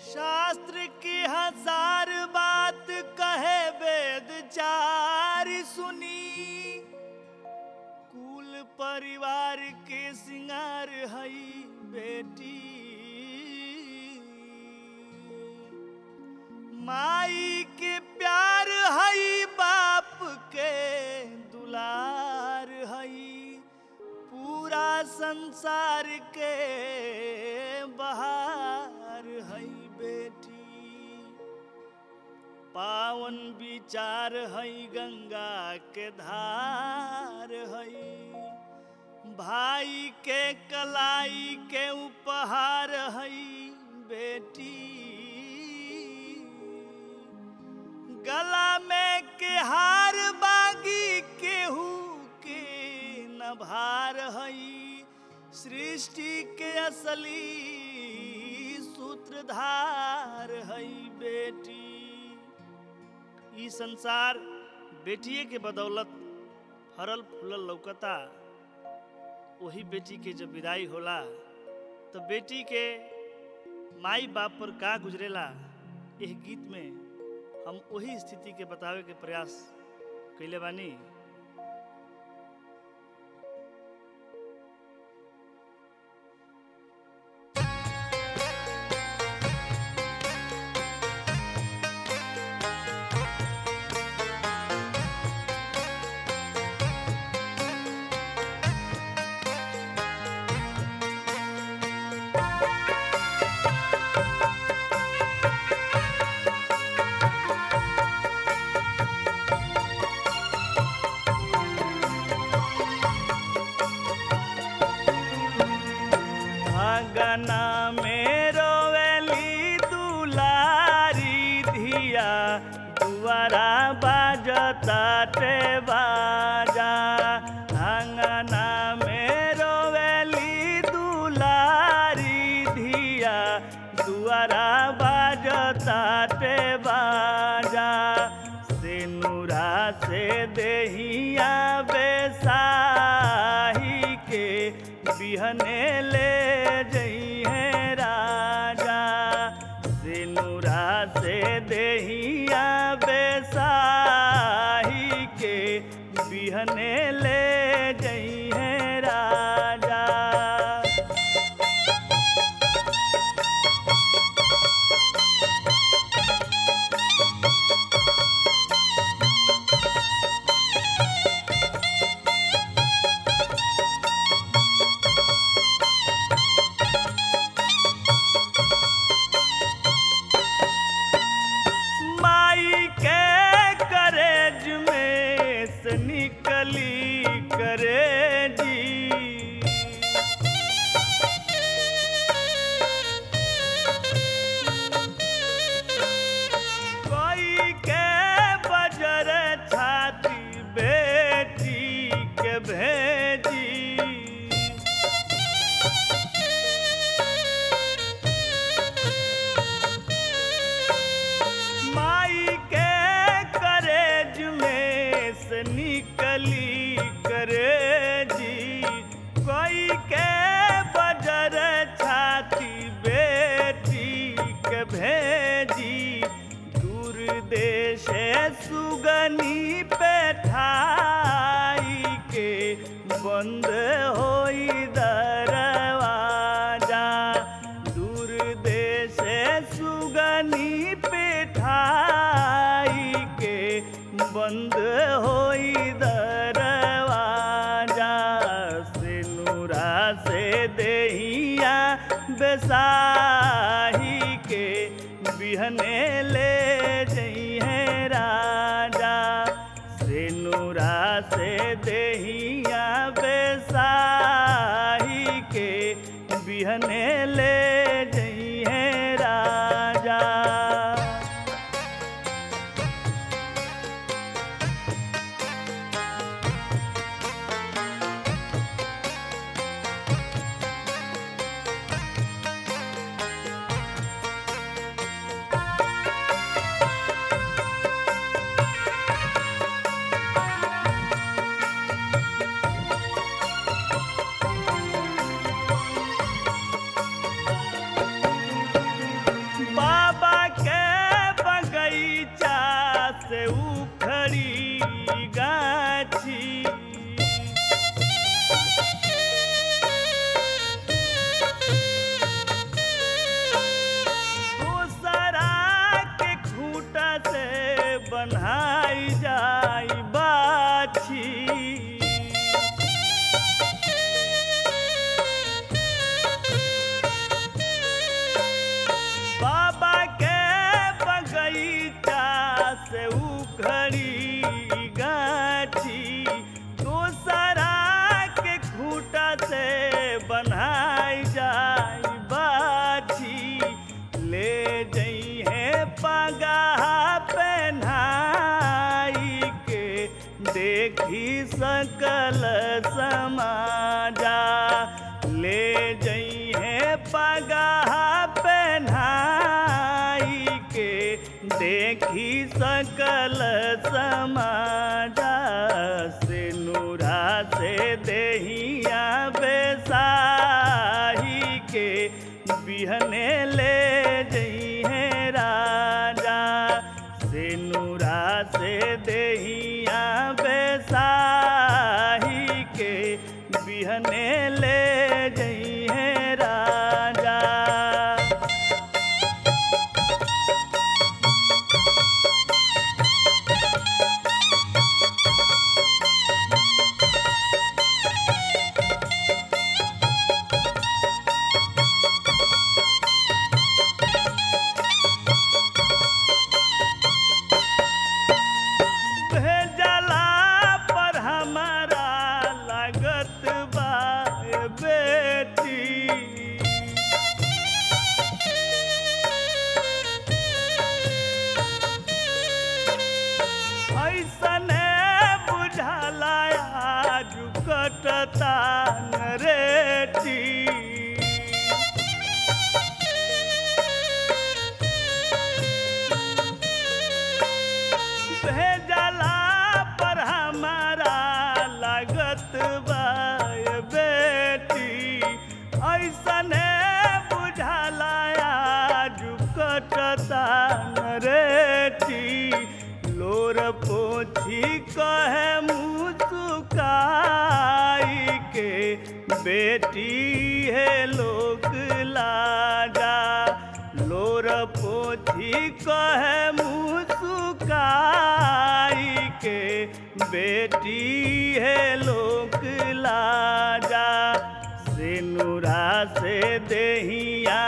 शास्त्र की हजार बात कहे वेद चार सुनी कुल परिवार के सिंगार हई बेटी माई के प्यार हई बाप के दुलार हई पूरा संसार के बहार हई बेटी पावन विचार हई गंगा के धार हई भाई के कलाई के उपहार हई बेटी गला में के हार बागी केहू के नभार हई सृष्टि के असली सूत्रधार हई बेटी ई संसार बेटिए के बदौलत फरल फूलल लौकता वही बेटी के जब विदाई होला तो बेटी के माई बाप पर का गुजरेला यह गीत में हम वही स्थिति के बतावे के प्रयास कैले बानी आंगना में रोवेली दुलारी धिया दुआरा बाजता टे बाजा आंगना में रोवेली दुलारी धिया दुआरा बाजता टे बाजा सेनुरा से देहिया बेसाही के बिहने ले जइहे राजा सिनुरा से देहिया बेसाही के बिहने ले जइहे राजा माई के करेज में से निकली करेजी कोई के बजर छाती बेटी के भेजी माई के करेज में से निकली करेजी कोई के बजर छाती बेटी के भेजी दूर देश सुगनी पे ठाई के बंद होई दरवाजा दूर देश सुगनी पिठाई के बंद होई दरवाजा सिनुरा से देहिया बेसाही के बिहने ले जइहे राजा सिनुरा से देहिया बेसाही के बिहने ले जइहे राजा पगहा पहनाई के देखी सकल समाजा से नूरा से देहिया बेसाही के बिहने ले जइहे राजा से नूरा से देहिया बेसाही के बिहने ले जइहे राजा भेजला पर हमारा लागत बा ए बेटी ऐसने बुझला आज कटता नरेटी भेजला पर हमारा लागत बा ए बेटी ऐसने बुझला आज कटता नरेटी लोर पोछी कहे मुसुकाई के बेटी है लोक लाजा लोर पोछी कहे मुसुकाई के बेटी है लोक लाजा से नूरा से देहिया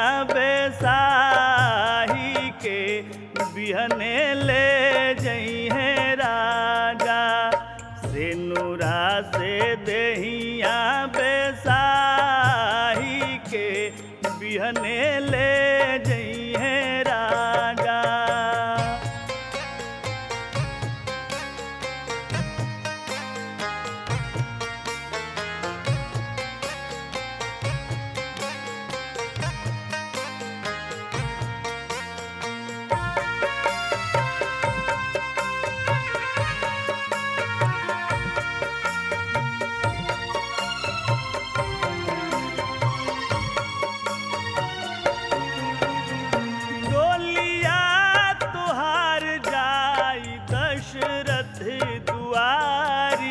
बेसाही के बिहने ले जइहे राजा से नूरा से देहिया बेसाही के बिहने ले जइहे राजा डोलिया तुहार जाई दशरथ दुआरी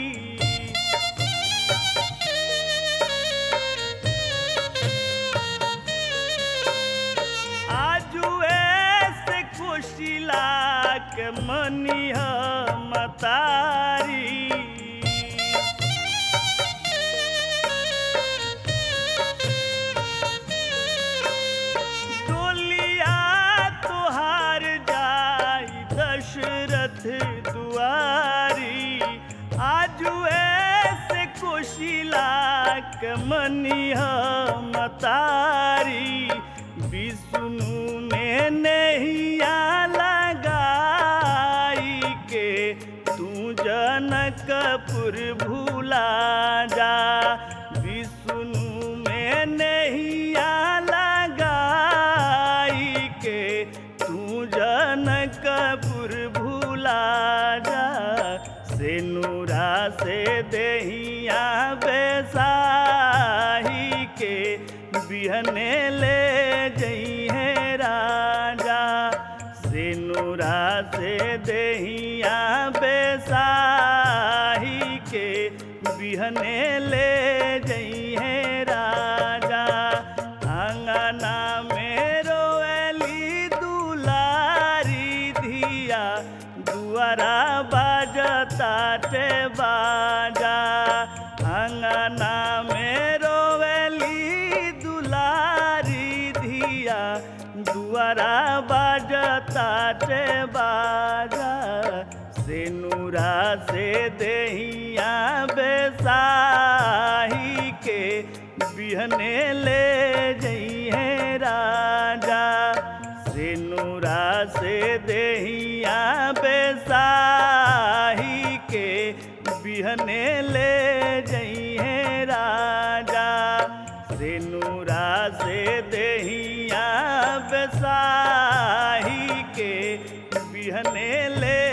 आजुए से कुशिला के मनिह मतारी डोलिया तुहार जाई दशरथ दुआरी आजुए से कुशिला के मनिह मतारी विष्णु में नैया लगाई के तू जनकपुर भूला जा विष्णु में नैया लगाई के तू जनकपुर भूला जा से नूरा से देहिया बेसाही के बिहने ले जइहे राजा से नूरा से देहिया बेसाही के बिहने ले जइहे राजा अंगना में रोएली दुलारी धिया दुआरा बाजता टे बाजा अंगना में रोवेली दुलारी धिया दुआरा बाजता टे बाजा से नूरा से देहिया बेसाही के बिहने ले जइहे राजा से नूरा से देहिया बेसाही के बिहने ले जइहे राजा से नूरा से देहिया बेसाही के बिहने ले